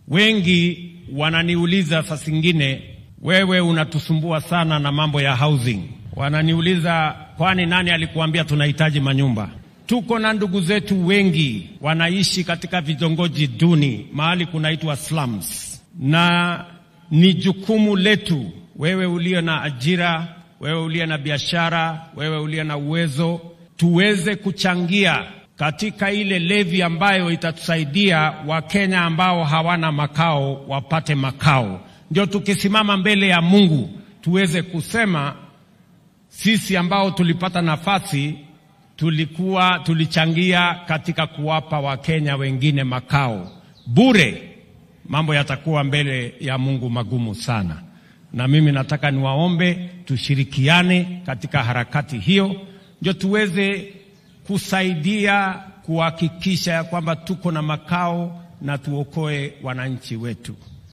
Wengi wananiuliza saa zingine, wewe unatusumbua sana na mambo ya housing. Wananiuliza, kwani nani alikuambia tunahitaji manyumba? Tuko na ndugu zetu wengi wanaishi katika vitongoji duni, mahali kunaitwa slums, na ni jukumu letu, wewe uliye na ajira, wewe uliye na biashara, wewe uliye na uwezo, tuweze kuchangia katika ile levi ambayo itatusaidia Wakenya ambao hawana makao wapate makao, ndio tukisimama mbele ya Mungu tuweze kusema sisi ambao tulipata nafasi tulikuwa tulichangia katika kuwapa Wakenya wengine makao bure. Mambo yatakuwa mbele ya Mungu magumu sana, na mimi nataka niwaombe tushirikiane katika harakati hiyo, ndio tuweze kusaidia kuhakikisha ya kwamba tuko na makao na tuokoe wananchi wetu.